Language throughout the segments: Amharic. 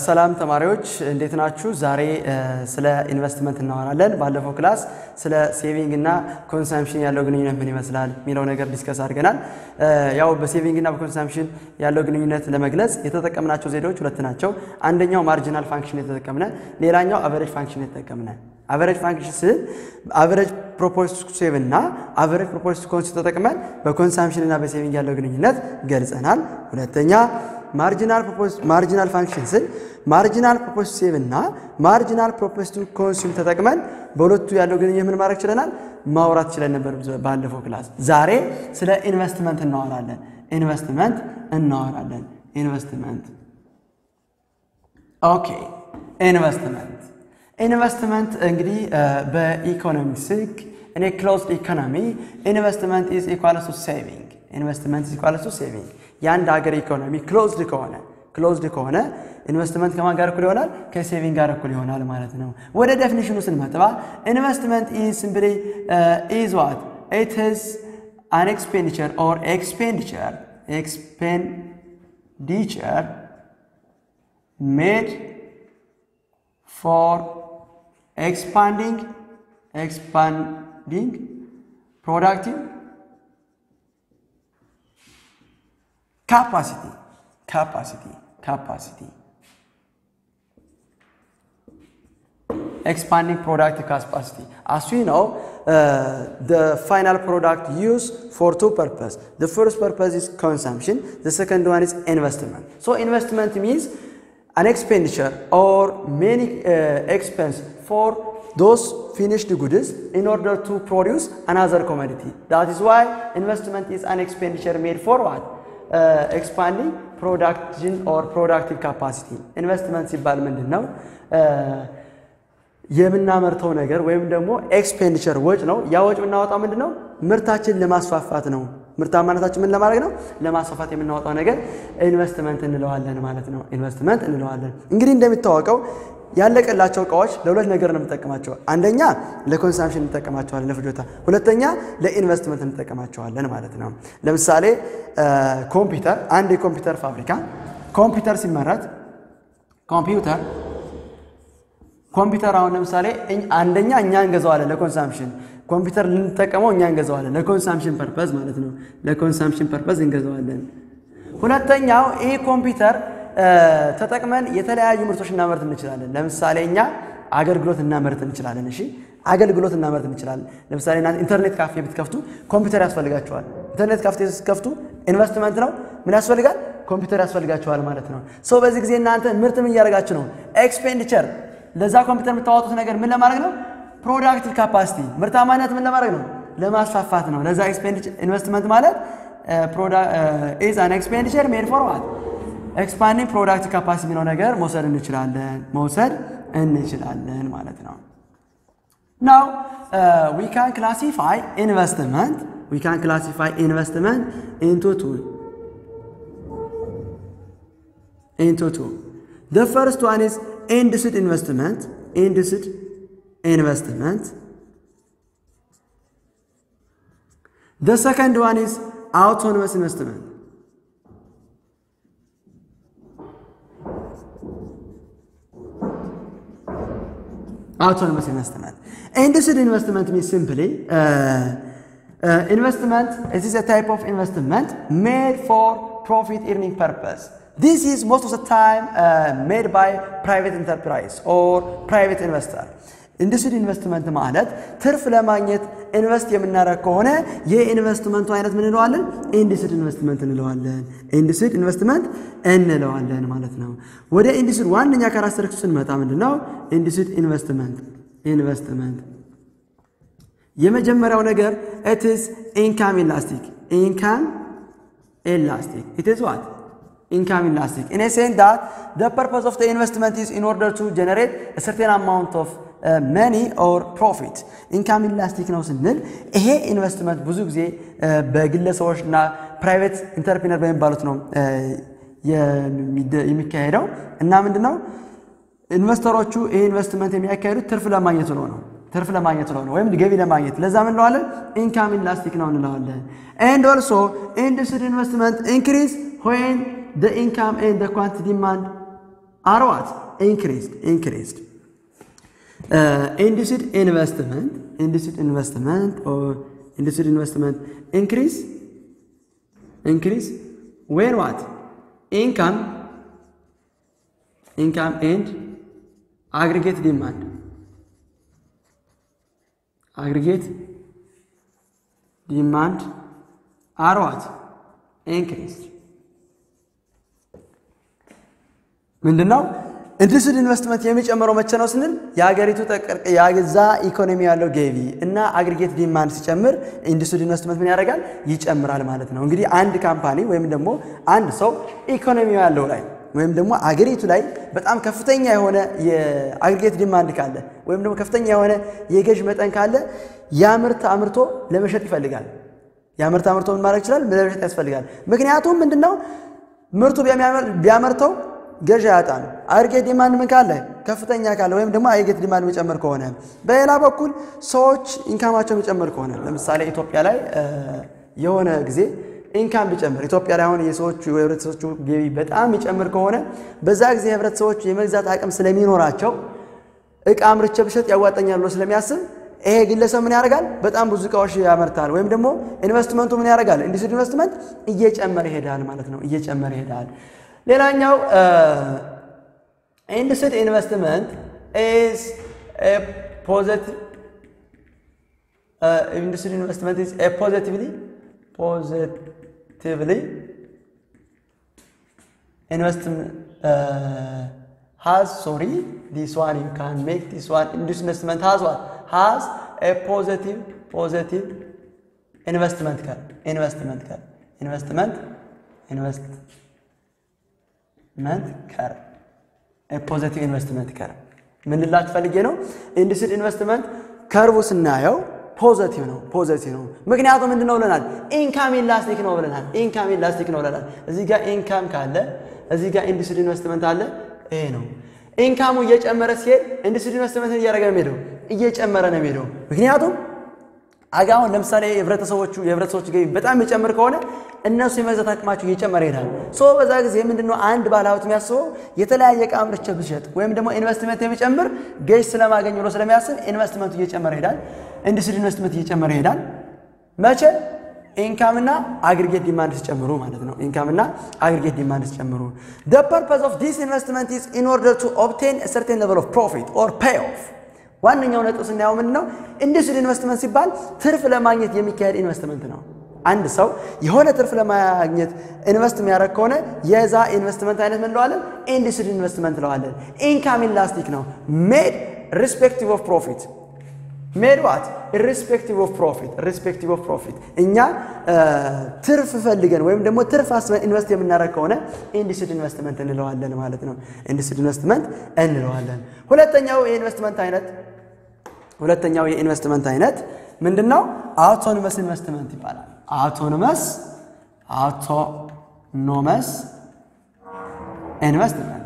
ሰላም ተማሪዎች እንዴት ናችሁ? ዛሬ ስለ ኢንቨስትመንት እናወራለን። ባለፈው ክላስ ስለ ሴቪንግ እና ኮንሳምፕሽን ያለው ግንኙነት ምን ይመስላል የሚለው ነገር ዲስከስ አድርገናል። ያው በሴቪንግ እና በኮንሳምፕሽን ያለው ግንኙነት ለመግለጽ የተጠቀምናቸው ዘዴዎች ሁለት ናቸው። አንደኛው ማርጂናል ፋንክሽን የተጠቀምነ፣ ሌላኛው አቨሬጅ ፋንክሽን የተጠቀምነ። አቨሬጅ ፋንክሽን ስል አቨሬጅ ፕሮፖርስ ቱ ሴቭ እና አቨሬጅ ፕሮፖርስ ቱ ኮንስ ተጠቅመን በኮንሳምፕሽን እና በሴቪንግ ያለው ግንኙነት ገልጸናል። ሁለተኛ ማርጂናል ማርጂናል ፋንክሽን ስል ማርጂናል ፕሮፖስ ሴቭ እና ማርጂናል ፕሮፖስ ቱ ኮንሱም ተጠቅመን በሁለቱ ያለው ግንኙነት ምን ማድረግ ችለናል? ማውራት ችለን ነበር ባለፈው ክላስ። ዛሬ ስለ ኢንቨስትመንት እናወራለን። ኢንቨስትመንት እናወራለን። ኢንቨስትመንት ኦኬ። ኢንቨስትመንት ኢንቨስትመንት እንግዲህ በኢኮኖሚክስ ሕግ እኔ ክሎዝድ ኢኮኖሚ ኢንቨስትመንት ኢዝ ኢኳልስ ቱ ሴቪንግ ኢንቨስትመንት ኢዝ ኢኳልስ ቱ ሴቪንግ የአንድ ሀገር ኢኮኖሚ ክሎዝድ ከሆነ ክሎዝድ ከሆነ ኢንቨስትመንት ከማን ጋር እኩል ይሆናል? ከሴቪንግ ጋር እኩል ይሆናል ማለት ነው። ወደ ዴፊኒሽኑ ስንመጥባ ኢንቨስትመንት ኢዝ ሲምፕሊ ኢዝ ዋት ኢት ኢዝ አን ኤክስፔንዲቸር ኦር ኤክስፔንዲቸር ኤክስፔንዲቸር ሜድ ፎር ኤክስፓንዲንግ ኤክስፓንዲንግ ፕሮዳክቲቭ capacity capacity capacity expanding product capacity as we know uh, the final product used for two purposes the first purpose is consumption the second one is investment so investment means an expenditure or many uh, expense for those finished goods in order to produce another commodity that is why investment is an expenditure made for what ኤክስፓንዲንግ ፕሮዳክሽን ኦር ፕሮዳክቲቭ ካፓሲቲ ኢንቨስትመንት ሲባል ምንድን ነው? የምናመርተው ነገር ወይም ደግሞ ኤክስፔንዲቸር ወጭ ነው። ያ ወጭ የምናወጣው ምንድን ነው? ምርታችን ለማስፋፋት ነው። ምርታማነታችን ምን ለማድረግ ነው? ለማስፋፋት የምናወጣው ነገር ኢንቨስትመንት እንለዋለን ማለት ነው። ኢንቨስትመንት እንለዋለን። እንግዲህ እንደሚታወቀው ያለቀላቸው እቃዎች ለሁለት ነገር ነው የምንጠቀማቸው። አንደኛ ለኮንሳምፕሽን እንጠቀማቸዋለን ለፍጆታ፣ ሁለተኛ ለኢንቨስትመንት እንጠቀማቸዋለን ማለት ነው። ለምሳሌ ኮምፒውተር፣ አንድ የኮምፒውተር ፋብሪካ ኮምፒውተር ሲመረት ኮምፒውተር ኮምፒውተር አሁን ለምሳሌ አንደኛ እኛ እንገዛዋለን ለኮንሳምፕሽን ኮምፒውተር ልንጠቀመው እኛ እንገዛዋለን ለኮንሳምፕሽን ፐርፐዝ ማለት ነው። ለኮንሳምፕሽን ፐርፐዝ እንገዛዋለን። ሁለተኛው ይህ ኮምፒውተር ተጠቅመን የተለያዩ ምርቶች እናመርት እንችላለን። ለምሳሌ እኛ አገልግሎት እናመርት እንችላለን። እሺ አገልግሎት እናመርት እንችላለን። ለምሳሌ እናንተ ኢንተርኔት ካፌ ብትከፍቱ ኮምፒውተር ያስፈልጋቸዋል። ኢንተርኔት ካፌ ስትከፍቱ ኢንቨስትመንት ነው። ምን ያስፈልጋል? ኮምፒውተር ያስፈልጋቸዋል ማለት ነው። ሶ በዚህ ጊዜ እናንተ ምርት ምን እያደረጋችሁ ነው? ኤክስፔንዲቸር ለዛ ኮምፒውተር የምታወጡት ነገር ምን ለማድረግ ነው? ፕሮዳክቲቭ ካፓሲቲ ምርታማነት ምን ለማድረግ ነው? ለማስፋፋት ነው። ለዛ ኢንቨስትመንት ማለት ኢዝ አን ኤክስፔንዲቸር ሜድ ፎር ዋት ኤክስፓንዲንግ ፕሮዳክት ካፓሲቲ የሚለው ነገር መውሰድ እንችላለን መውሰድ እንችላለን ማለት ነው። ናው ዊ ካን ክላሲፋይ ኢንቨስትመንት ዊ ካን ክላሲፋይ ኢንቨስትመንት ኢንቱ ቱ ኢንቱ ቱ the first one is induced investment induced investment the second one is autonomous investment autonomous investment. Induced investment means simply uh, uh, investment. It is a type of investment made for profit earning purpose. This is most of the time uh, made by private enterprise or private investor. ኢንዱስትሪ ኢንቨስትመንት ማለት ትርፍ ለማግኘት ኢንቨስት የምናደርግ ከሆነ የኢንቨስትመንቱ አይነት ምን እንለዋለን? ኢንዱስትሪ ኢንቨስትመንት እንለዋለን። ኢንዱስትሪ ኢንቨስትመንት እንለዋለን ማለት ነው። ወደ ኢንዱስትሪ ዋነኛ ካራክተሪስቲክሱ ስንመጣ ምንድን ነው? ኢንዱስትሪ ኢንቨስትመንት ኢንቨስትመንት የመጀመሪያው ነገር ኢት ኢዝ ኢንካም ኢላስቲክ ኢንካም ኢላስቲክ ኢት ኢዝ ዋት income elastic in a sense that the purpose of the investment is in order to generate a certain amount of መኒ ኦር ፕሮፊት ኢንካም ኢላስቲክ ነው ስንል ይሄ ኢንቨስትመንት ብዙ ጊዜ በግለሰቦች እና ፕራይቬት ኢንተርፕሪነር በሚባሉት ነው የሚካሄደው እና ምንድን ነው ኢንቨስተሮቹ ይሄ ኢንቨስትመንት የሚያካሄዱት ትርፍ ለማግኘት ነው ነው ትርፍ ለማግኘት ነው ወይም ገቢ ለማግኘት ለዛ ምን እንለዋለን ኢንካም ኢላስቲክ ነው እንለዋለን ኤንድ ኦልሶ ኢንዱስትሪ ኢንቨስትመንት ኢንክሪዝ ዌን the income and the quantity demand are what? Increased, increased. Uh, induced investment, induced investment or induced investment increase, increase when what? Income, income and aggregate demand. Aggregate demand are what? Increased. ምንድን ነው ኢንዱስትሪ ኢንቨስትመንት የሚጨምረው መቼ ነው ስንል የሀገሪቱ የዛ ኢኮኖሚ ያለው ገቢ እና አግሪጌት ዲማንድ ሲጨምር ኢንዱስትሪ ኢንቨስትመንት ምን ያደርጋል ይጨምራል ማለት ነው እንግዲህ አንድ ካምፓኒ ወይም ደግሞ አንድ ሰው ኢኮኖሚ ያለው ላይ ወይም ደግሞ አገሪቱ ላይ በጣም ከፍተኛ የሆነ የአግሪጌት ዲማንድ ካለ ወይም ደግሞ ከፍተኛ የሆነ የገዥ መጠን ካለ ያ ምርት አምርቶ ለመሸጥ ይፈልጋል ያ ምርት አምርቶ ምን ማድረግ ይችላል ለመሸጥ ያስፈልጋል ምክንያቱም ምንድነው ምርቱ ቢያመርተው ገዥ ያጣል። አግሪጌት ዲማንድ ምን ካለ ከፍተኛ ካለ ወይም ደግሞ አግሪጌት ዲማንድ የሚጨምር ከሆነ፣ በሌላ በኩል ሰዎች ኢንካማቸው የሚጨምር ከሆነ ለምሳሌ ኢትዮጵያ ላይ የሆነ ጊዜ ኢንካም ቢጨምር ኢትዮጵያ ላይ አሁን የሰዎቹ የህብረተሰቦቹ ገቢ በጣም የሚጨምር ከሆነ በዛ ጊዜ ህብረተሰቦች የመግዛት አቅም ስለሚኖራቸው እቃ አምርቼ ብሸጥ ያዋጠኛል ብሎ ስለሚያስብ ይሄ ግለሰብ ምን ያደርጋል? በጣም ብዙ እቃዎች ያመርታል። ወይም ደግሞ ኢንቨስትመንቱ ምን ያደርጋል? ኢንዱስትሪ ኢንቨስትመንት እየጨመረ ይሄዳል ማለት ነው። እየጨመረ ይሄዳል። ሌላኛው ኢንዱስትሪ ኢንቨስትመንት ኢዝ ፖዘቲቭ ኢንዱስትሪ ኢንቨስትመንት ኢዝ ፖዘቲቭሊ ፖዘቲቭሊ ኢንቨስትመንት ሃዝ ሶሪ ዲስ ዋን ዩ ካን ሜክ ዲስ ዋን ኢንዱስትሪ ኢንቨስትመንት ሃዝ ዋት ሃዝ ኤ ፖዘቲቭ ፖዘቲቭ ኢንቨስትመንት ካል ኢንቨስትመንት ካል ኢንቨስትመንት ኢንቨስት ኢንቨስትመንት ከርቭ ፖዘቲቭ ኢንቨስትመንት ከርቭ ምን ልላችሁ ፈልጌ ነው? ኢንዱስትሪ ኢንቨስትመንት ከርቡ ስናየው ፖዘቲቭ ነው። ፖዘቲቭ ነው። ምክንያቱም ምንድን ነው ብለናል? ኢንካም ኢላስቲክ ነው ብለናል። ኢንካም ኢላስቲክ ነው ብለናል። እዚህ ጋር ኢንካም ካለ እዚህ ጋር ኢንዱስትሪ ኢንቨስትመንት አለ። ይሄ ነው ኢንካሙ እየጨመረ ሲሄድ ኢንዱስትሪ ኢንቨስትመንትን እያደረገ ነው የሚሄደው፣ እየጨመረ ነው የሚሄደው። ምክንያቱም አሁን ለምሳሌ የህብረተሰቦቹ የህብረተሰቦቹ ገቢ በጣም የሚጨምር ከሆነ እነሱ የመግዛት አቅማቸው እየጨመረ ይሄዳል። ሶ በዛ ጊዜ ምንድነው አንድ ባለሀብት የሚያስበው የተለያየ ዕቃ አምርቼ ብሸጥ ወይም ደግሞ ኢንቨስትመንት የሚጨምር ገዥ ስለማገኝ ብሎ ስለሚያስብ ኢንቨስትመንቱ እየጨመረ ይሄዳል። ኢንዱስትሪ ኢንቨስትመንት እየጨመረ ይሄዳል። መቼ ኢንካምና አግሪጌት ዲማንድ ሲጨምሩ ማለት ነው። ኢንካምና አግሪጌት ዲማንድ ሲጨምሩ the purpose of this investment is in order to obtain a certain level of profit or payoff ዋነኛው ነጥብ ስናየው ምንድን ነው? ኢንዱስትሪ ኢንቨስትመንት ሲባል ትርፍ ለማግኘት የሚካሄድ ኢንቨስትመንት ነው። አንድ ሰው የሆነ ትርፍ ለማግኘት ኢንቨስት የሚያደርግ ከሆነ የዛ ኢንቨስትመንት አይነት ምን እንለዋለን? ኢንዱስትሪ ኢንቨስትመንት እንለዋለን። ኢንካም ኢላስቲክ ነው። ሜድ ሪስፔክቲቭ ኦፍ ፕሮፊት ሜድ ዋት ኢሪስፔክቲቭ ኦፍ ፕሮፊት ኢሪስፔክቲቭ ኦፍ ፕሮፊት እኛ ትርፍ ፈልገን ወይም ደግሞ ትርፍ አስበን ኢንቨስት የምናደርግ ከሆነ ኢንዱስትሪ ኢንቨስትመንት እንለዋለን ማለት ነው። ኢንዱስትሪ ኢንቨስትመንት እንለዋለን። ሁለተኛው የኢንቨስትመንት አይነት ሁለተኛው የኢንቨስትመንት አይነት ምንድን ነው? አውቶኖመስ ኢንቨስትመንት ይባላል። አውቶኖመስ አውቶኖመስ ኢንቨስትመንት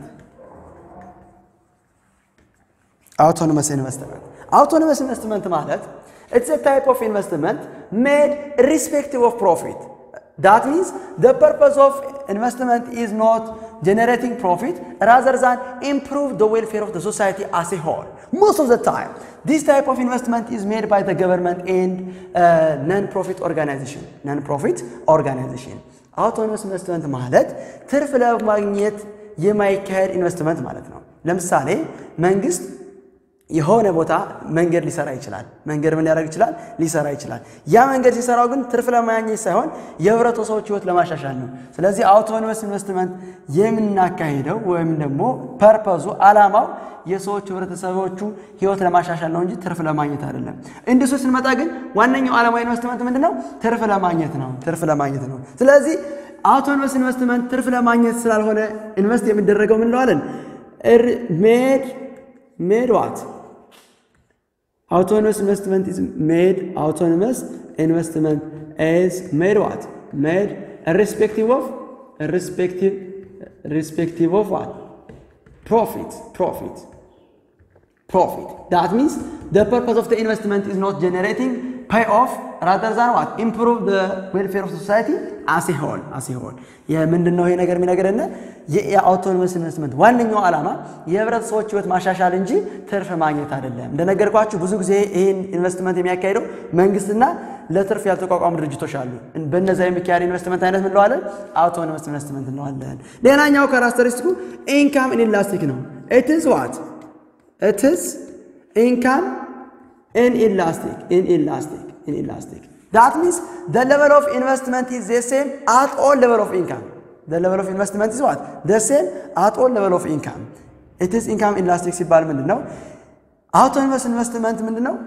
አውቶኖመስ ኢንቨስትመንት አውቶኖመስ ኢንቨስትመንት ማለት ኢትስ ታይፕ ኦፍ ኢንቨስትመንት ሜድ ሪስፔክቲቭ ኦፍ ፕሮፊት ዳት ሚንስ ዘ ፐርፐስ ኦፍ ኢንቨስትመንት ኢዝ ኖት generating profit rather than improve the welfare of the society as a whole. Most of the time, this type of investment is made by the government and uh, non-profit organization. Non-profit organization. አውቶኖመስ ኢንቨስትመንት ማለት ትርፍ ለማግኘት የማይካሄድ ኢንቨስትመንት ማለት ነው። ለምሳሌ መንግስት የሆነ ቦታ መንገድ ሊሰራ ይችላል። መንገድ ምን ሊያደርግ ይችላል? ሊሰራ ይችላል። ያ መንገድ ሲሰራው ግን ትርፍ ለማግኘት ሳይሆን የህብረተሰቦች ህይወት ለማሻሻል ነው። ስለዚህ አውቶኖመስ ኢንቨስትመንት የምናካሄደው ወይም ደግሞ ፐርፐዙ አላማው የሰዎች ህብረተሰቦቹ ህይወት ለማሻሻል ነው እንጂ ትርፍ ለማግኘት አይደለም። ኢንዱስትሪ ስንመጣ ግን ዋነኛው ዓላማ ኢንቨስትመንት ምንድን ነው? ትርፍ ለማግኘት ነው። ትርፍ ለማግኘት ነው። ስለዚህ አውቶኖመስ ኢንቨስትመንት ትርፍ ለማግኘት ስላልሆነ ኢንቨስት የሚደረገው ምን እንለዋለን? ሜድ ሜድ ዋት autonomous investment is made autonomous investment is made what made irrespective of irrespective irrespective of what profit profit profit that means the purpose of the investment is not generating payoff ራተር ዛን ዋት ኢምፕሩቭ ዌልፌር ኦፍ ሶሳይቲ አሴ ሆል አሴ ሆል ምንድን ነው ይሄ ነገር የሚነግረን የአውቶኖመስ ኢንቨስትመንት ዋነኛው ዓላማ የህብረተሰቦች ህይወት ማሻሻል እንጂ ትርፍ ማግኘት አይደለም። እንደነገርኳችሁ ብዙ ጊዜ ይህን ኢንቨስትመንት የሚያካሂደው መንግስትና ለትርፍ ያልተቋቋሙ ድርጅቶች አሉ። በእነዚያ የሚካሄድ ኢንቨስትመንት አይነት እንለዋለን አውቶኖመስ ኢንቨስትመንት እንለዋለን። ሌላኛው ካራክተሪስቲኩ ኢንካም ኢንላስቲክ ነው። ኢትዝ ዋት ኢትዝ ኢንካም ኢንኢላስቲክ ኢንኢላስቲክ ኢንኢላስቲክ ዳት ሚንስ the level of investment is the same at all level of income the level of investment is what the same at all level of income it is income inelastic ሲባል ምንድን ነው አውቶኖመስ ኢንቨስትመንት ምንድን ነው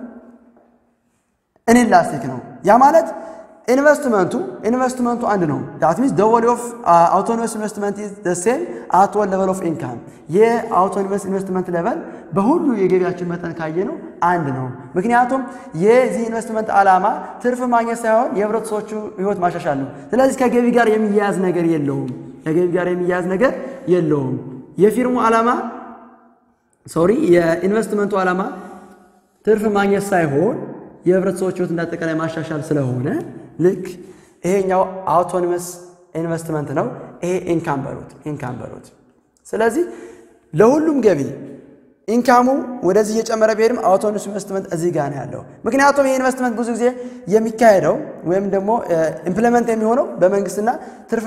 ኢንኢላስቲክ ነው ያ ማለት ኢንቨስትመንቱ ኢንቨስትመንቱ አንድ ነው ዳት ሚንስ the value of uh, autonomous investment is the same at all level of income የአውቶኖመስ ኢንቨስትመንት ሌቨል በሁሉ የገቢያችን መጠን ካየ ነው አንድ ነው ምክንያቱም የዚህ ኢንቨስትመንት ዓላማ ትርፍ ማግኘት ሳይሆን የህብረተሰቦቹ ህይወት ማሻሻል ነው ስለዚህ ከገቢ ጋር የሚያያዝ ነገር የለውም ከገቢ ጋር የሚያያዝ ነገር የለውም የፊርሙ ዓላማ ሶሪ የኢንቨስትመንቱ ዓላማ ትርፍ ማግኘት ሳይሆን የህብረተሰቦች ህይወት እንዳጠቃላይ ማሻሻል ስለሆነ ልክ ይሄኛው አውቶኖመስ ኢንቨስትመንት ነው። ይሄ ኢንካም በሉት ኢንካም በሉት። ስለዚህ ለሁሉም ገቢ ኢንካሙ ወደዚህ እየጨመረ ቢሄድም አውቶኖመስ ኢንቨስትመንት እዚህ ጋር ነው ያለው። ምክንያቱም ይህ ኢንቨስትመንት ብዙ ጊዜ የሚካሄደው ወይም ደግሞ ኢምፕሊመንት የሚሆነው በመንግስትና ትርፍ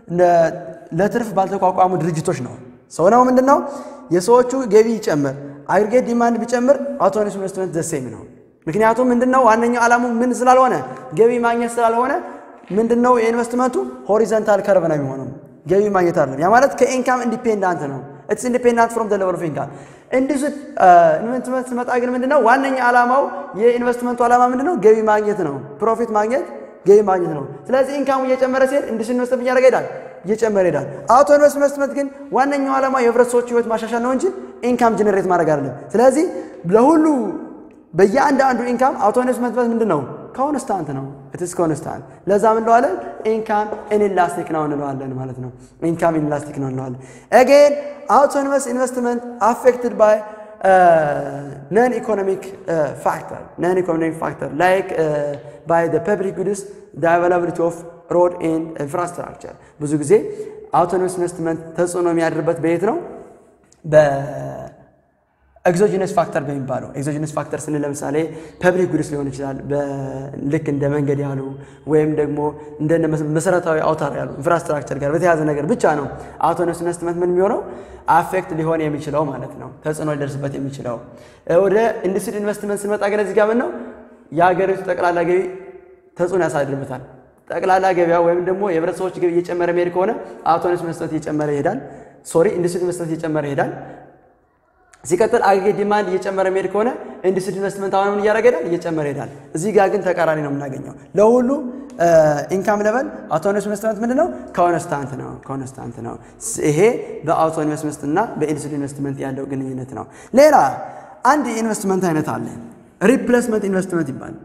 ለትርፍ ባልተቋቋሙ ድርጅቶች ነው። ሰው ነው ምንድን ነው የሰዎቹ ገቢ ይጨምር፣ አግሪጌት ዲማንድ ቢጨምር አውቶኖመስ ኢንቨስትመንት ዘሴም ነው። ምክንያቱም ምንድነው ዋነኛው ዓላሙ ምን ስላልሆነ ገቢ ማግኘት ስላልሆነ ምንድነው የኢንቨስትመንቱ ሆሪዘንታል ከርቭ ነው የሚሆነው ገቢ ማግኘት አይደለም። ያ ማለት ከኢንካም ኢንዲፔንዳንት ነው። ኢትስ ኢንዲፔንዳንት ፍሮም ዘ ሌቨል ኦፍ ኢንካም። እንዲሁ ኢንቨስትመንት ስመጣ ግን ምንድነው ዋነኛ ዓላማው የኢንቨስትመንቱ ዓላማ ምንድነው ገቢ ማግኘት ነው። ፕሮፊት ማግኘት ገቢ ማግኘት ነው። ስለዚህ ኢንካሙ እየጨመረ ሲሄድ እንዲህ ኢንቨስትመንት እያደረገ ይሄዳል እየጨመረ ይሄዳል። አውቶኖመስ ኢንቨስትመንት ግን ዋነኛው ዓላማ የህብረተሰቦች ህይወት ማሻሻል ነው እንጂ ኢንካም ጀነሬት ማድረግ አይደለም። ስለዚህ ለሁሉ በየአንዳንዱ ኢንካም አውቶኖመስ ኢንቨስትመንት ምንድን ነው? ኮንስታንት ነው። ኢትስ ኮንስታንት። ለዛ ምን እንለዋለን? ኢንካም ኢንላስቲክ ነው እንለዋለን ማለት ነው። ኢንካም ኢንላስቲክ ነው እንለዋለን። አጌን አውቶኖመስ ኢንቨስትመንት አፌክትድ ባይ ነን ኢኮኖሚክ ፋክተር ነን ኢኮኖሚክ ፋክተር ላይክ ባይ ዘ ፐብሊክ ጉድስ ዘ አቫይላቢሊቲ ኦፍ ሮድ ኤንድ ኢንፍራስትራክቸር። ብዙ ጊዜ አውቶኖመስ ኢንቨስትመንት ተጽዕኖ የሚያድርበት በየት ነው? ኤግዞጂነስ ፋክተር በሚባለው ኤግዞጂነስ ፋክተር ስንል ለምሳሌ ፐብሊክ ጉድስ ሊሆን ይችላል። ልክ እንደ መንገድ ያሉ ወይም ደግሞ እንደ መሰረታዊ አውታር ያሉ ኢንፍራስትራክቸር ጋር በተያያዘ ነገር ብቻ ነው አውቶኖመስ ኢንቨስትመንት ምን የሚሆነው አፌክት ሊሆን የሚችለው ማለት ነው፣ ተጽዕኖ ሊደርስበት የሚችለው። ወደ ኢንዱስትሪ ኢንቨስትመንት ስንመጣ ግን እዚህ ጋር ምን ነው የሀገሪቱ ጠቅላላ ገቢ ተጽዕኖ ያሳድርበታል። ጠቅላላ ገበያ ወይም ደግሞ የህብረተሰቦች ገቢ እየጨመረ መሄድ ከሆነ አውቶኖመስ ኢንቨስትመንት እየጨመረ ይሄዳል። ሶሪ ኢንዱስትሪ ኢንቨስትመንት እየጨመረ ይሄዳል። ሲቀጥል አግሬጌት ዲማንድ እየጨመረ መሄድ ከሆነ ኢንዱስትሪ ኢንቨስትመንት አሁን ምን እያደረገ ሄዳል? እየጨመረ ይሄዳል። እዚህ ጋር ግን ተቃራኒ ነው የምናገኘው። ለሁሉ ኢንካም ሌቨል አውቶኖመስ ኢንቨስትመንት ምንድን ነው? ኮንስታንት ነው። ኮንስታንት ነው። ይሄ በአውቶኖመስ ኢንቨስትመንት እና በኢንዱስትሪ ኢንቨስትመንት ያለው ግንኙነት ነው። ሌላ አንድ የኢንቨስትመንት አይነት አለ። ሪፕሌስመንት ኢንቨስትመንት ይባላል።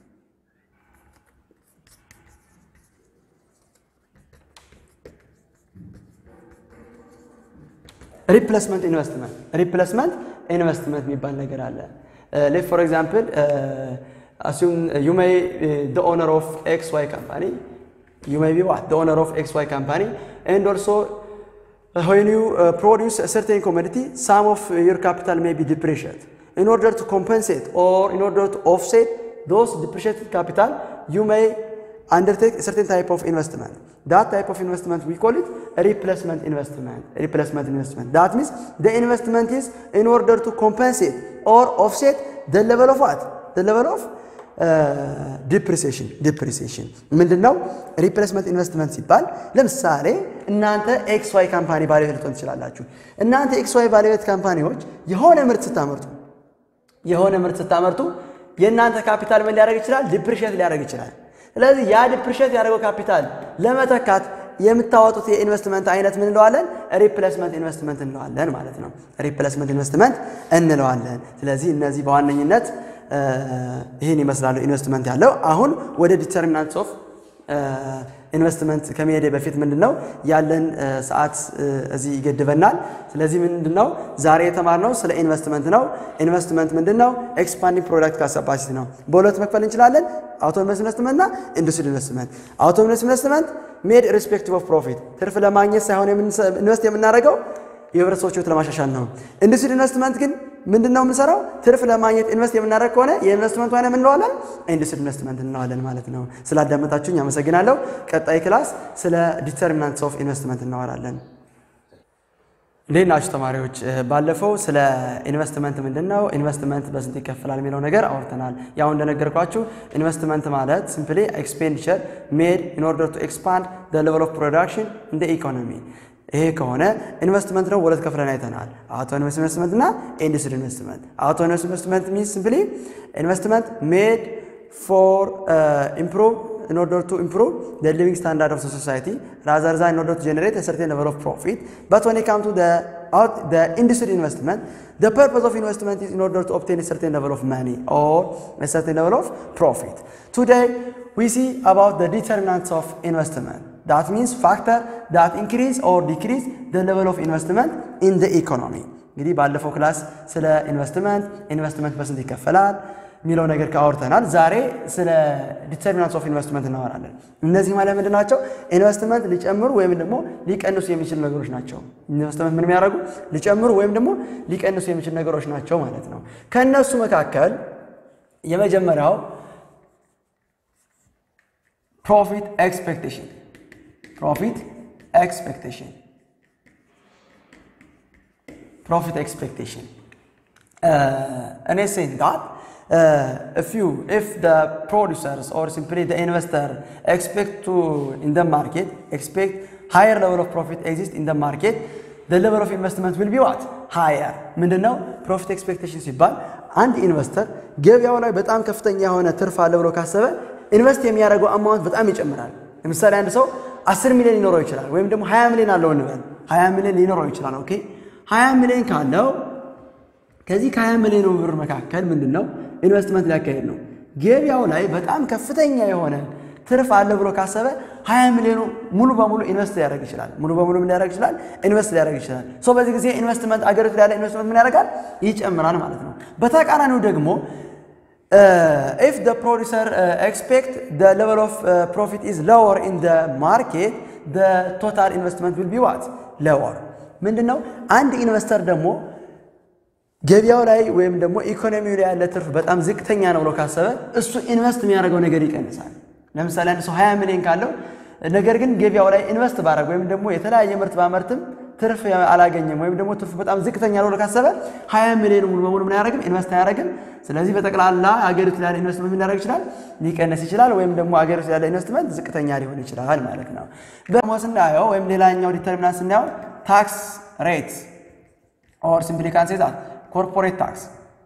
ሪፕሌስመንት ኢንቨስትመንት ሪፕሌስመንት ኢንቨስትመንት የሚባል ነገር አለ። ሌት ፎር ኤግዛምፕል አሱም ዩ ሜይ ዘ ኦነር ኦፍ ኤክስ ዋይ ካምፓኒ ዩ ሜይ ቢ ዋት ዘ ኦነር ኦፍ ኤክስ ዋይ ካምፓኒ ኤንድ ኦልሶ when you uh, produce a certain commodity some of your capital may be depreciated in order to compensate or in order to offset those depreciated capital you may undertake a certain type of investment. That type of investment we call it a replacement investment. A replacement investment. That means the investment is in order to compensate or offset the level of what? The level of ዲፕሪሲሽን ዲፕሪሲሽን ምንድን ነው? ሪፕሌስመንት ኢንቨስትመንት ሲባል ለምሳሌ እናንተ ኤክስ ዋይ ካምፓኒ ባለቤት ልትሆን ትችላላችሁ። እናንተ ኤክስ ዋይ ባለቤት ካምፓኒዎች የሆነ ምርት ስታመርቱ የሆነ ምርት ስታመርቱ የእናንተ ካፒታል ምን ሊያደርግ ይችላል? ዲፕሪሼት ሊያደርግ ይችላል። ስለዚህ ያ ዲፕሪሼት ያደረገው ካፒታል ለመተካት የምታወጡት የኢንቨስትመንት አይነት ምን እንለዋለን? ሪፕሌስመንት ኢንቨስትመንት እንለዋለን ማለት ነው። ሪፕሌስመንት ኢንቨስትመንት እንለዋለን። ስለዚህ እነዚህ በዋነኝነት ይህን ይመስላሉ ኢንቨስትመንት ያለው። አሁን ወደ ዲተርሚናንትስ ኦፍ ኢንቨስትመንት ከመሄዴ በፊት ምንድን ነው ያለን ሰዓት እዚህ ይገድበናል። ስለዚህ ምንድን ነው ዛሬ የተማርነው ስለ ኢንቨስትመንት ነው። ኢንቨስትመንት ምንድን ነው? ኤክስፓንዲንግ ፕሮዳክት ካፓሲቲ ነው። በሁለት መክፈል እንችላለን፣ አውቶኖመስ ኢንቨስትመንትና ኢንዱስትሪ ኢንቨስትመንት። አውቶኖመስ ኢንቨስትመንት ሜድ ሪስፔክቲቭ ኦፍ ፕሮፊት ትርፍ ለማግኘት ሳይሆን ኢንቨስት የምናደርገው የህብረተሰቦች ህይወት ለማሻሻል ነው። ኢንዱስትሪ ኢንቨስትመንት ግን ምንድን ነው የምንሰራው? ትርፍ ለማግኘት ኢንቨስት የምናደርግ ከሆነ የኢንቨስትመንቱ አይነት ምን እንለዋለን? ኢንዱስትሪ ኢንቨስትመንት እንለዋለን ማለት ነው። ስላዳመጣችሁኝ አመሰግናለሁ። ቀጣይ ክላስ ስለ ዲተርሚናንትስ ኦፍ ኢንቨስትመንት እናወራለን። እንዴት ናችሁ ተማሪዎች? ባለፈው ስለ ኢንቨስትመንት ምንድን ነው ኢንቨስትመንት በስንት ይከፈላል የሚለው ነገር አውርተናል። ያው እንደነገርኳችሁ ኢንቨስትመንት ማለት ሲምፕሊ ኤክስፔንዲቸር ሜድ ኢን ኦርደር ቱ ኤክስፓንድ ዘ ሌቨል ኦፍ ፕሮዳክሽን ኢን ዘ ኢኮኖሚ ይሄ ከሆነ ኢንቨስትመንት ነው ሁለት ከፍለን አይተናል። አውቶኖመስ ኢንቨስትመንት እና ኢንዱስትሪ ኢንቨስትመንት። አውቶኖመስ ኢንቨስትመንት ሚንስ ሲምፕሊ ኢንቨስትመንት ሜድ ፎር ኢምፕሩቭ in order to improve the living standard of the society rather than in order to generate a certain level of profit. But when it comes to the out, the industry investment, the purpose of investment is in order to obtain a certain level of money or a certain level of profit. Today we see about the determinants of investment. That means factor that increase or decrease the level of investment in the economy. እንግዲህ ባለፈው ክላስ ስለ ኢንቨስትመንት ኢንቨስትመንት በስንት ይከፈላል የሚለው ነገር ካወርተናል። ዛሬ ስለ ዲተርሚናንትስ ኦፍ ኢንቨስትመንት እናወራለን። እነዚህ ማለት ምንድን ናቸው? ኢንቨስትመንት ሊጨምሩ ወይም ደግሞ ሊቀንሱ የሚችሉ ነገሮች ናቸው። ኢንቨስትመንት ምን የሚያደርጉ ሊጨምሩ ወይም ደግሞ ሊቀንሱ የሚችሉ ነገሮች ናቸው ማለት ነው። ከእነሱ መካከል የመጀመሪያው ፕሮፊት ኤክስፔክቴሽን ፕሮፊት ኤክስፔክቴሽን ፕሮፊት ኤክስፔክቴሽን እኔ ሴን ዳት uh, if you if the producers or simply the investor expect to in the market expect higher level of profit exist in the market the level of investment will be what higher ምንድን ነው ፕሮፊት ኤክስፔክቴሽን ሲባል አንድ ኢንቨስተር ገበያው ላይ በጣም ከፍተኛ የሆነ ትርፍ አለ ብሎ ካሰበ ኢንቨስት የሚያደርገው አማውንት በጣም ይጨምራል ለምሳሌ አንድ ሰው 10 ሚሊዮን ሊኖረው ይችላል ወይም ደግሞ 20 ሚሊዮን አለው እንበል 20 ሚሊዮን ሊኖረው ይችላል ኦኬ 20 ሚሊዮን ካለው ከዚህ ከ20 ሚሊዮን ብር መካከል ምንድን ነው ኢንቨስትመንት ሊያካሄድ ነው። ገበያው ላይ በጣም ከፍተኛ የሆነ ትርፍ አለ ብሎ ካሰበ 20 ሚሊዮኑ ሙሉ በሙሉ ኢንቨስት ሊያደርግ ይችላል። ሙሉ በሙሉ ምን ሊያደርግ ይችላል? ኢንቨስት ሊያደርግ ይችላል። ሶ በዚህ ጊዜ ኢንቨስትመንት አገሪቱ ላይ ያለ ኢንቨስትመንት ምን ያደርጋል? ይጨምራል ማለት ነው። በተቃራኒው ደግሞ ኢፍ the producer uh, expect the level of uh, profit is lower in the market the total investment will be what lower ምንድነው አንድ ኢንቨስተር ደግሞ ገበያው ላይ ወይም ደግሞ ኢኮኖሚው ላይ ያለ ትርፍ በጣም ዝቅተኛ ነው ብሎ ካሰበ እሱ ኢንቨስት የሚያደርገው ነገር ይቀንሳል። ለምሳሌ አንድ ሰው 20 ሚሊዮን ካለው ነገር ግን ገበያው ላይ ኢንቨስት ባደረግ ወይም ደግሞ የተለያየ ምርት ባመርትም ትርፍ አላገኘም ወይም ደግሞ ትርፍ በጣም ዝቅተኛ ነው ብሎ ካሰበ 20 ሚሊዮን ሙሉ በሙሉ ምን አያደርግም? ኢንቨስት አያደርግም። ስለዚህ በጠቅላላ አገሪቱ ላይ ያለ ኢንቨስትመንት ምን ሊያደርግ ይችላል? ሊቀንስ ይችላል፣ ወይም ደግሞ አገሪቱ ያለ ኢንቨስትመንት ዝቅተኛ ሊሆን ይችላል ማለት ነው። ደግሞ ስናየው ወይም ሌላኛው ዲተርሚናንት ስናየው ታክስ ሬት ኦር ሲምፕሊ ካን ሴ ዛት ኮርፖሬት ታክስ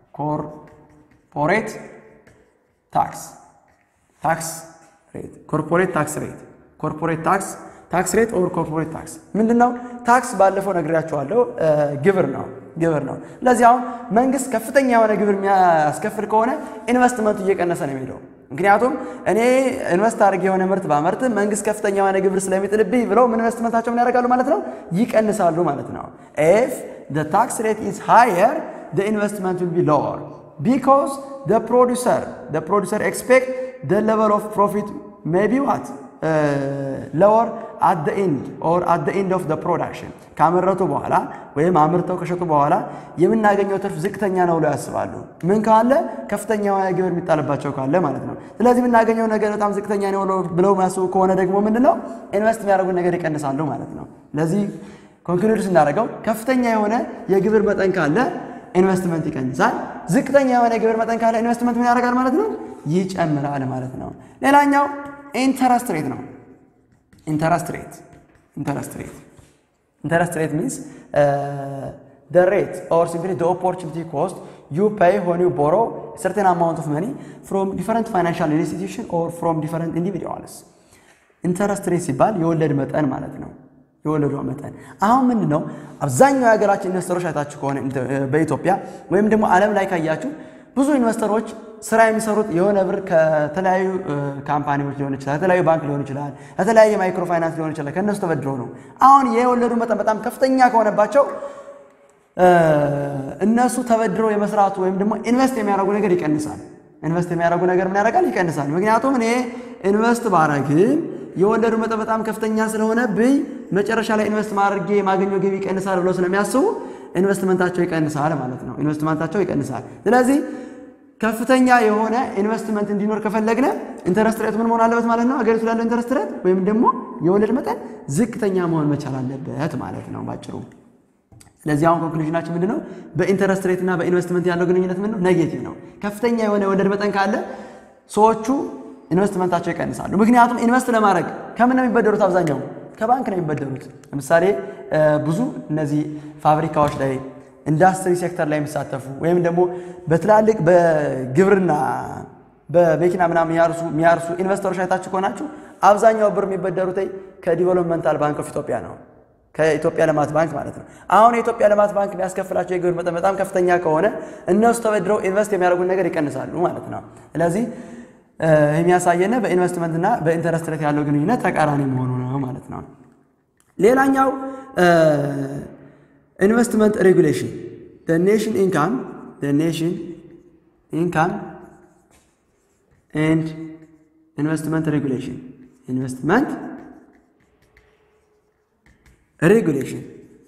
ኮርፖሬት ታክስ ታክስ ሬት ኮርፖሬት ታክስ ሬት ኮርፖሬት ታክስ ታክስ ሬት ኦር ኮርፖሬት ታክስ ምንድን ነው? ታክስ ባለፈው ነግሬያቸዋለሁ። ግብር ነው ግብር ነው። ለዚህ አሁን መንግስት ከፍተኛ የሆነ ግብር የሚያስከፍል ከሆነ ኢንቨስትመንቱ እየቀነሰ ነው የሚሄደው። ምክንያቱም እኔ ኢንቨስት አድርጌ የሆነ ምርት ባመርት መንግስት ከፍተኛ የሆነ ግብር ስለሚጥልብኝ ብለው ምን ኢንቨስትመንታቸው ምን ያደርጋሉ ማለት ነው? ይቀንሳሉ ማለት ነው። ኢፍ the tax rate is higher the investment will be lower because the producer the producer expect the level of profit may be what uh, lower at the end or at the end of the production ካመረቱ በኋላ ወይም አምርተው ከሸጡ በኋላ የምናገኘው ትርፍ ዝቅተኛ ነው ብለው ያስባሉ። ምን ካለ ከፍተኛ የሆነ ግብር የሚጣልባቸው ካለ ማለት ነው። ስለዚህ የምናገኘው ነገር በጣም ዝቅተኛ ነው ብለው የሚያስቡ ከሆነ ደግሞ ምንድን ነው ኢንቨስት የሚያደርጉት ነገር ይቀንሳሉ ማለት ነው። ለዚህ ኮንክሉድ ስናደርገው ከፍተኛ የሆነ የግብር መጠን ካለ ኢንቨስትመንት ይቀንሳል። ዝቅተኛ የሆነ የግብር መጠን ካለ ኢንቨስትመንት ምን ያደርጋል ማለት ነው? ይጨምራል ማለት ነው። ሌላኛው ኢንተረስት ሬት ነው። ኢንተረስት ሬት ኢንተረስት ሬት ኢንተረስት ሬት ሚንስ the rate or simply the opportunity cost you pay when you borrow a certain amount of money from different financial institution or from different individuals ኢንተረስት ሬት ሲባል የወለድ መጠን ማለት ነው። የወለዷ መጠን አሁን ምንድን ነው? አብዛኛው የሀገራችን ኢንቨስተሮች አይታችሁ ከሆነ በኢትዮጵያ ወይም ደግሞ ዓለም ላይ ካያችሁ ብዙ ኢንቨስተሮች ስራ የሚሰሩት የሆነ ብር ከተለያዩ ካምፓኒዎች ሊሆን ይችላል፣ ከተለያዩ ባንክ ሊሆን ይችላል፣ ከተለያየ ማይክሮ ፋይናንስ ሊሆን ይችላል። ከእነሱ ተበድረው ነው። አሁን የወለዱ መጠን በጣም ከፍተኛ ከሆነባቸው እነሱ ተበድረው የመስራቱ ወይም ደግሞ ኢንቨስት የሚያደርጉ ነገር ይቀንሳል። ኢንቨስት የሚያደርጉ ነገር ምን ያደርጋል? ይቀንሳል። ምክንያቱም እኔ ኢንቨስት ባረግም የወለዱ መጠን በጣም ከፍተኛ ስለሆነብኝ መጨረሻ ላይ ኢንቨስት ማድረጌ የማገኘው ገቢ ይቀንሳል ብለው ስለሚያስቡ ኢንቨስትመንታቸው ይቀንሳል ማለት ነው። ኢንቨስትመንታቸው ይቀንሳል። ስለዚህ ከፍተኛ የሆነ ኢንቨስትመንት እንዲኖር ከፈለግነ ኢንተረስት ሬት ምን መሆን አለበት ማለት ነው? አገሪቱ ላለው ኢንተረስት ሬት ወይም ደግሞ የወለድ መጠን ዝቅተኛ መሆን መቻል አለበት ማለት ነው ባጭሩ። ስለዚህ አሁን ኮንክሉዥናችን ምንድን ነው? በኢንተረስት ሬት እና በኢንቨስትመንት ያለው ግንኙነት ምንድን ነው? ኔጌቲቭ ነው። ከፍተኛ የሆነ የወለድ መጠን ካለ ሰዎቹ ኢንቨስትመንታቸው ይቀንሳሉ። ምክንያቱም ኢንቨስት ለማድረግ ከምን ነው የሚበደሩት? አብዛኛው ከባንክ ነው የሚበደሩት። ለምሳሌ ብዙ እነዚህ ፋብሪካዎች ላይ ኢንዱስትሪ ሴክተር ላይ የሚሳተፉ ወይም ደግሞ በትላልቅ በግብርና በመኪና ምናምን የሚያርሱ የሚያርሱ ኢንቨስተሮች አይታችሁ ከሆናችሁ አብዛኛው ብር የሚበደሩት ከዲቨሎፕመንታል ባንክ ኦፍ ኢትዮጵያ ነው ከኢትዮጵያ ልማት ባንክ ማለት ነው። አሁን የኢትዮጵያ ልማት ባንክ የሚያስከፍላቸው የግብር መጠን በጣም ከፍተኛ ከሆነ እነሱ ተበድረው ኢንቨስት የሚያደርጉን ነገር ይቀንሳሉ ማለት ነው። ስለዚህ የሚያሳየነ በኢንቨስትመንትና በኢንተረስት ሬት ያለው ግንኙነት ተቃራኒ መሆኑ ነው ማለት ነው። ሌላኛው ኢንቨስትመንት ሬጉሌሽን ኔሽን ኢንካም ኔሽን ኢንካም ኤንድ ኢንቨስትመንት ሬጉሌሽን ኢንቨስትመንት regulation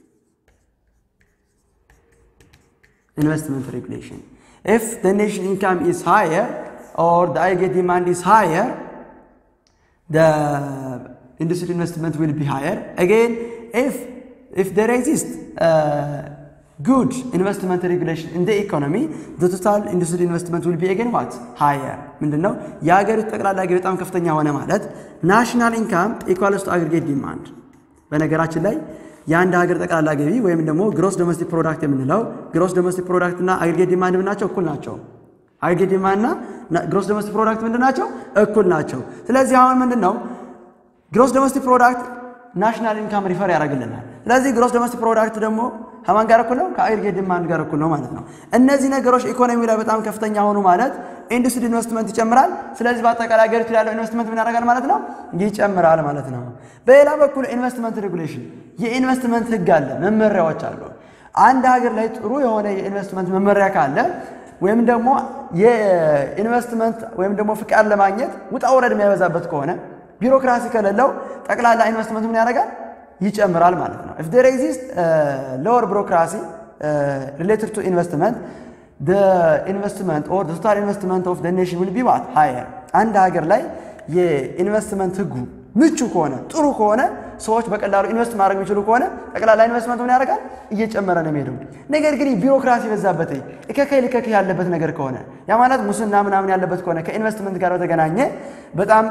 investment regulation if the nation income is higher or the aggregate demand is higher the industry investment will be higher again if if there exists uh, good investment regulation in the economy the total industry investment will be again what higher ምንድነው የሀገሪቱ ጠቅላላ ገቢ በጣም ከፍተኛ ሆነ ማለት ናሽናል ኢንካም ኢኳልስ ቱ አግሪጌት ዲማንድ በነገራችን ላይ የአንድ ሀገር ጠቅላላ ገቢ ወይም ደግሞ ግሮስ ዶሜስቲክ ፕሮዳክት የምንለው ግሮስ ዶሜስቲክ ፕሮዳክት እና አግሪጌት ዲማንድ ምናቸው እኩል ናቸው። አግሪጌት ዲማንድ እና ግሮስ ዶሜስቲክ ፕሮዳክት ምንድን ናቸው? እኩል ናቸው። ስለዚህ አሁን ምንድን ነው ግሮስ ዶሜስቲክ ፕሮዳክት ናሽናል ኢንካም ሪፈር ያደርግልናል። ስለዚህ ግሮስ ዶሜስቲክ ፕሮዳክት ደግሞ ከማን ጋር እኩል ነው? ከአግሪጌት ዲማንድ ጋር እኩል ነው ማለት ነው። እነዚህ ነገሮች ኢኮኖሚ ላይ በጣም ከፍተኛ ሆኑ ማለት ኢንዱስትሪ ኢንቨስትመንት ይጨምራል። ስለዚህ በአጠቃላይ ሀገሪቱ ያለው ኢንቨስትመንት ምን ያደርጋል ማለት ነው? ይጨምራል ማለት ነው። በሌላ በኩል ኢንቨስትመንት ሬጉሌሽን የኢንቨስትመንት ህግ አለ፣ መመሪያዎች አሉ። አንድ ሀገር ላይ ጥሩ የሆነ የኢንቨስትመንት መመሪያ ካለ ወይም ደግሞ የኢንቨስትመንት ወይም ደግሞ ፍቃድ ለማግኘት ውጣ ውረድ የሚያበዛበት ከሆነ ቢሮክራሲ ከሌለው ጠቅላላ ኢንቨስትመንት ምን ያደርጋል? ይጨምራል ማለት ነው። ኢፍ ዴር ኤግዚስት ሎወር ቢሮክራሲ ሪሌትድ ቱ ኢንቨስትመንት ኢንቨስትመንት ኦር ቶታል ኢንቨስትመንት ኦፍ ኔሽን ዊል ቢ ዋት ሃየር። አንድ ሀገር ላይ የኢንቨስትመንት ህጉ ምቹ ከሆነ ጥሩ ከሆነ ሰዎች በቀላሉ ኢንቨስት ማድረግ የሚችሉ ከሆነ ጠቅላላ ኢንቨስትመንት ምን ያደርጋል? እየጨመረ ነው የሚሄደው። ነገር ግን ቢሮክራሲ በዛበት እከከይ ልከከይ ያለበት ነገር ከሆነ ያ ማለት ሙስና ምናምን ያለበት ከሆነ ከኢንቨስትመንት ጋር በተገናኘ በጣም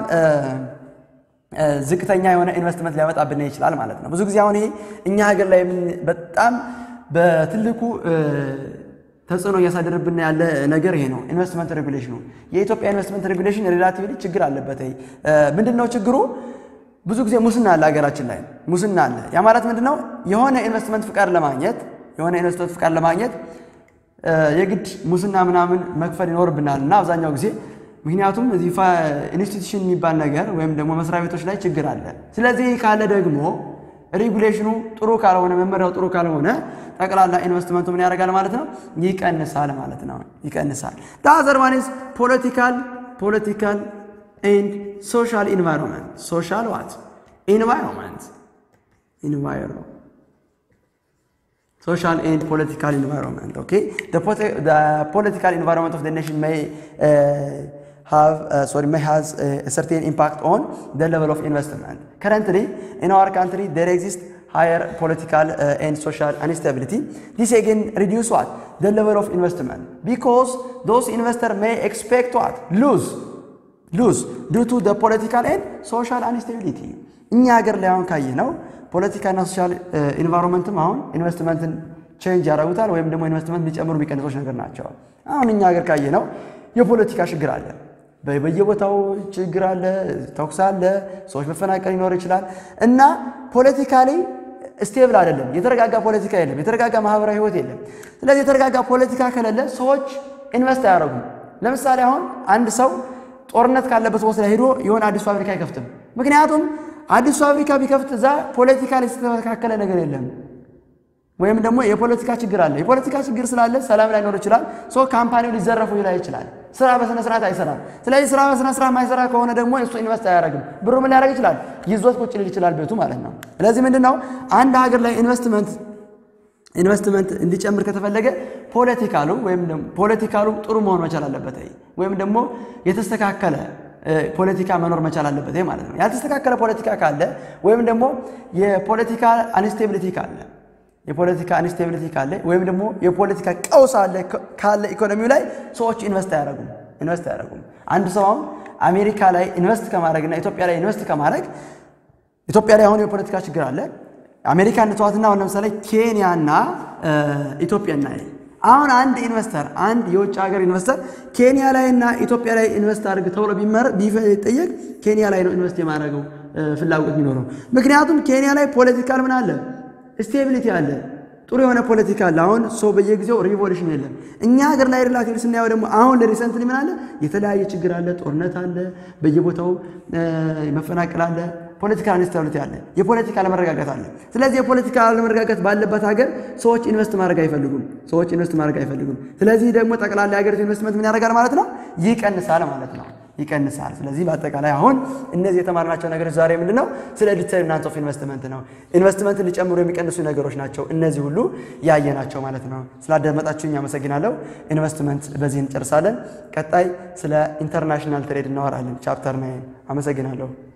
ዝቅተኛ የሆነ ኢንቨስትመንት ሊያመጣብን ይችላል ማለት ነው። ብዙ ጊዜ አሁን ይሄ እኛ ሀገር ላይ በጣም በትልቁ ተጽዕኖ እያሳደረብን ያለ ነገር ይሄ ነው። ኢንቨስትመንት ሬጉሌሽኑ የኢትዮጵያ ኢንቨስትመንት ሬጉሌሽን ሪላቲቭሊ ችግር አለበት። ምንድን ነው ችግሩ? ብዙ ጊዜ ሙስና አለ ሀገራችን ላይ ሙስና አለ። ያ ማለት ምንድን ነው? የሆነ ኢንቨስትመንት ፍቃድ ለማግኘት የሆነ ኢንቨስትመንት ፍቃድ ለማግኘት የግድ ሙስና ምናምን መክፈል ይኖርብናል እና አብዛኛው ጊዜ ምክንያቱም እዚህ ኢንስቲትዩሽን የሚባል ነገር ወይም ደግሞ መስሪያ ቤቶች ላይ ችግር አለ። ስለዚህ ካለ ደግሞ ሬጉሌሽኑ ጥሩ ካልሆነ መመሪያው ጥሩ ካልሆነ ጠቅላላ ኢንቨስትመንቱ ምን ያደርጋል ማለት ነው? ይቀንሳል ማለት ነው። ይቀንሳል። ዳዘር ዋን ኢዝ ፖለቲካል ፖለቲካል ኤንድ ሶሻል ኢንቫይሮንመንት ሶሻል ዋት ኢንቫይሮንመንት ኢንቫይሮ social and political environment okay the, the political environment of the nation may uh, have uh, sorry may has a certain impact on the level of investment currently in our country there exists higher political uh, and social instability this again reduce what the level of investment because those investors may expect what lose lose due to the political and social instability እኛ ሀገር ላይ አሁን ካየ ነው ፖለቲካና ሶሻል ኢንቫይሮንመንትም አሁን ኢንቨስትመንትን ቼንጅ ያደርጉታል ወይም ደግሞ ኢንቨስትመንት ሊጨምሩ የሚቀንሶች ነገር ናቸው። አሁን እኛ ሀገር ካየ ነው የፖለቲካ ችግር አለ፣ በየቦታው ችግር አለ፣ ተኩስ አለ፣ ሰዎች መፈናቀል ሊኖር ይችላል እና ፖለቲካሊ ስቴብል አይደለም። የተረጋጋ ፖለቲካ የለም። የተረጋጋ ማህበራዊ ህይወት የለም። ስለዚህ የተረጋጋ ፖለቲካ ከሌለ ሰዎች ኢንቨስት አያደርጉም። ለምሳሌ አሁን አንድ ሰው ጦርነት ካለበት ቦታ ላይ ሄዶ የሆነ አዲስ ፋብሪካ አይከፍትም። ምክንያቱም አዲስ ፋብሪካ ቢከፍት እዛ ፖለቲካ ላይ የተስተካከለ ነገር የለም ወይም ደግሞ የፖለቲካ ችግር አለ። የፖለቲካ ችግር ስላለ ሰላም ላይኖር ይችላል። ሶ ካምፓኒው ሊዘረፉ ይላ ይችላል። ስራ በስነ ስርዓት አይሰራም። ስለዚህ ስራ በስነ ስርዓት ማይሰራ ከሆነ ደግሞ እሱ ኢንቨስት አያደርግም። ብሩ ምን ሊያደርግ ይችላል? ይዞት ቁጭ ሊል ይችላል ቤቱ ማለት ነው። ስለዚህ ምንድን ነው አንድ ሀገር ላይ ኢንቨስትመንት ኢንቨስትመንት እንዲጨምር ከተፈለገ ፖለቲካሉ ወይም ደግሞ ፖለቲካሉ ጥሩ መሆን መቻል አለበት፣ ወይም ደግሞ የተስተካከለ ፖለቲካ መኖር መቻል አለበት ማለት ነው። ያልተስተካከለ ፖለቲካ ካለ ወይም ደግሞ የፖለቲካ አንስቴቢሊቲ ካለ የፖለቲካ አንስቴቢሊቲ ካለ ወይም ደግሞ የፖለቲካ ቀውስ አለ ካለ ኢኮኖሚው ላይ ሰዎች ኢንቨስት አያደርጉም ኢንቨስት አያደርጉም። አንድ ሰው አሁን አሜሪካ ላይ ኢንቨስት ከማድረግና ኢትዮጵያ ላይ ኢንቨስት ከማድረግ ኢትዮጵያ ላይ አሁን የፖለቲካ ችግር አለ። አሜሪካ እንተዋትና አሁን ለምሳሌ ኬንያና ኢትዮጵያ እና አሁን አንድ ኢንቨስተር አንድ የውጭ ሀገር ኢንቨስተር ኬንያ ላይ እና ኢትዮጵያ ላይ ኢንቨስት አድርግ ተብሎ ቢጠየቅ ኬንያ ላይ ነው ኢንቨስት የማድረገው ፍላጎት የሚኖረው። ምክንያቱም ኬንያ ላይ ፖለቲካል ምን አለ ስቴቢሊቲ አለ፣ ጥሩ የሆነ ፖለቲካ አለ። አሁን ሰው በየጊዜው ሪቮሉሽን የለም። እኛ ሀገር ላይ ሪላቲቭ ስናየው ደግሞ አሁን ለሪሰንትሊ ምን አለ የተለያየ ችግር አለ፣ ጦርነት አለ፣ በየቦታው መፈናቀል አለ፣ ፖለቲካ አንስታብሊቲ አለ፣ የፖለቲካ አለመረጋጋት አለ። ስለዚህ የፖለቲካ አለመረጋጋት ባለበት ሀገር ሰዎች ኢንቨስት ማድረግ አይፈልጉም። ሰዎች ኢንቨስት ማድረግ አይፈልጉም። ስለዚህ ደግሞ ጠቅላላ የሀገሪቱ ኢንቨስትመንት ምን ያደርጋል ማለት ነው? ይቀንሳል ማለት ነው ይቀንሳል። ስለዚህ በአጠቃላይ አሁን እነዚህ የተማርናቸው ነገሮች ዛሬ ምንድን ነው? ስለ ዲተርሚናንት ኦፍ ኢንቨስትመንት ነው። ኢንቨስትመንትን ሊጨምሩ የሚቀንሱ ነገሮች ናቸው። እነዚህ ሁሉ ያየናቸው ማለት ነው። ስላዳመጣችሁኝ አመሰግናለሁ። ኢንቨስትመንት በዚህ እንጨርሳለን። ቀጣይ ስለ ኢንተርናሽናል ትሬድ እናወራለን። ቻፕተር ናይን። አመሰግናለሁ።